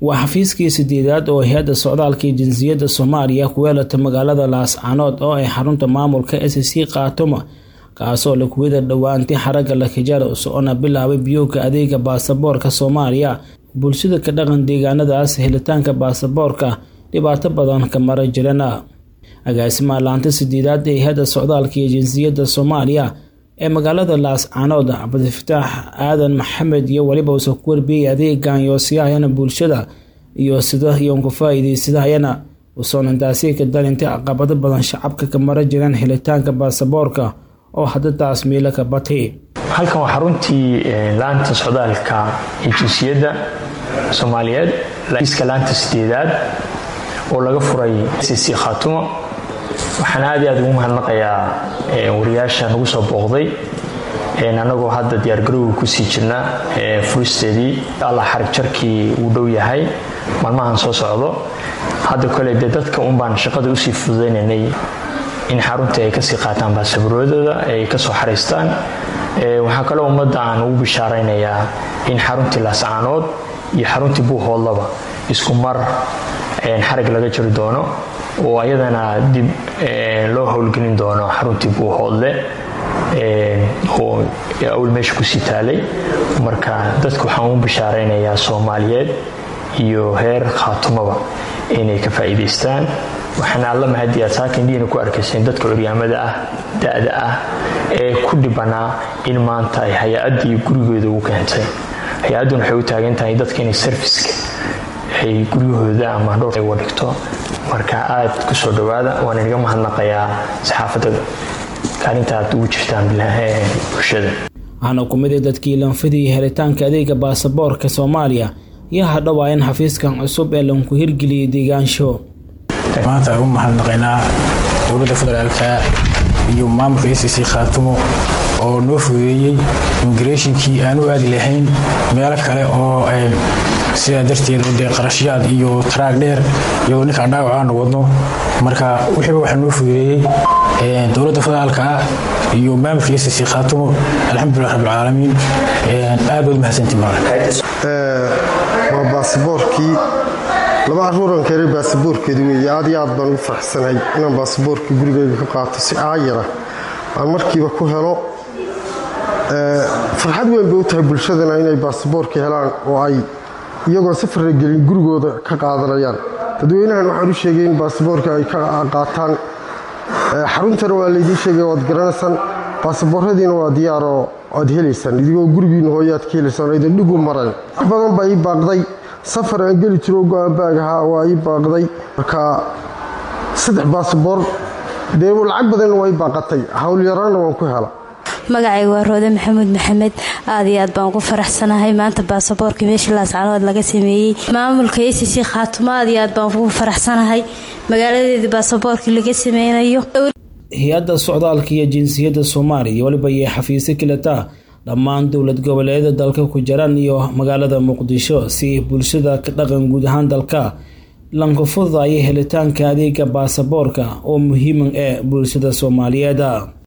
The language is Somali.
waa xafiiskii sideedaad oo hay-adda socdaalka iyo jinsiyadda soomaaliya ku weelata magaalada laascanood oo ay xarunta maamulka s c kaatuma kaasoo lakuwada dhowaantay xaragga lakijaara socona bilaabay biyowga adeega baasaboorka soomaaliya bulshada ka dhaqan deegaanadaas helitaanka baasaboorka dhibaato badan ka mara jirana agaasimaha laanta sideedaad ee hay-adda socdaalka iyo jinsiyadda soomaaliya ee magaalada laascanood cabdifataax aadan maxamed iyo weliba uusoo ku warbiyey adeegan yoosiyahayana bulshada iyo sida iyoon ku faa-iideysadahayana usoonantaasi ka dalintay caqabado badan shacabka ka mara jiraan helitaanka baasaboorka oo hadda taas miilo ka batay halkan waa xaruntii laanta socdaalka iyo jinsiyadda soomaaliyeed iska laanta sideedaad oo laga furay cc khaatumo waxaan aad i aad ugu mahadnaqayaa wariyaasha nagu soo booqday annagoo hadda diyaargarowga kusii jirna furisteedii alla xarig jarkii uu dhow yahay maalmahan soo socdo hadda kole dee dadka unbaan shaqada usii fududaynanay in xaruntii ay kasii qaataan baasaboorradooda ay kasoo xariistaan waxaa kaloo ummadda aan ugu bishaaraynayaa in xaruntii laascaanood iyo xaruntii buuhoodlaba isku mar xarig laga jiri doono oo ayadana dib loo howlgelin doono xaruntii buuhoodle oo awl meesha kusii taalay marka dadka waxaan ugu bishaaraynayaa soomaaliyeed iyo heer khaatumaba inay ka faa'iidaystaan waxaana alla mahadi aad saaka indhihiina ku arkayseen dadka curyaamada ah da-da ah ee ku dhibanaa in maanta ay hay-addii gurigooda ugu keentay hay-adduna waxay u taagan tahay dadka inay sarfiska ay guryahooda ama dhowr ay wadhigto marka aad ku soo dhowaada waan inaga mahadnaqayaa saxaafadda kaalinta aad ugu jirtaan bulshada waxaana ku mid a dadkii lanfidii helitaanka adeega baasaboorka soomaaliya iyo hadhowaa in xafiiskan cusub ee lanku hirgeliyay deegaansho maanta ugu mahadnaqaynaa dowladda federaalka iyo maamulka s c khaatumo oo noo fudeeyey immigrationkii aan u aadi lahayn meelo kale oo sidaa darteed dee qarashyaad iyo taraag dheer iyadoo ninkaan dhaawac aanu wadno marka wixiiba waxaa noo fudeeyey dowladda federaalka ah iyo maamulka s c khaatumo alxamdulilah rabbilcaalamiin aad baad mahadsantii waa baasaboorkii laba caruuran keenay baasaboorkeedi weeye aad iyo aad baan ugu faraxsanahay inaan baasaboorka gurigeyga ka qaato si aayara aan markiiba ku helo farxad weyn bay u tahay bulshadana inay baasaboorka helaan oo ay iyagoo safarra gelin gurigooda ka qaadanayaan dadweynahan waxaan u sheegay in baasaboorka ay ka qaataan xaruntana waa laydiin sheegay waad garanaysaan baasabooradiina waa diyaaroo aad helaysaan idigoo gurigiina hooyaad ka helaysaan oo idin dhigu marayn wax badan baa ii baaqday safar aan geli jiro go-aan baag ahaa waa ii baaqday marka saddex baasaboor dee lacag badanna waa ii baaqatay howlyaraanna waan ku hela magacayga waa roode maxamuud maxamed aad iyo aad baan ugu faraxsanahay maanta baasaboorka meeshii laascanood laga sameeyey maamulka s c khaatumo aad iyo aad baan ugu faraxsanahay magaaladeedii baasaboorkii laga sameynayo hay-adda socdaalka iyo jinsiyadda soomaaliya weliba iyo xafiisyo kilata dhammaan dowlad goboleedyada dalka ku jiraan iyo magaalada muqdisho si bulshada ka dhaqan guud ahaan dalka lanka fududaya helitaanka adeega baasaboorka oo muhiiman ee bulshada soomaaliyeed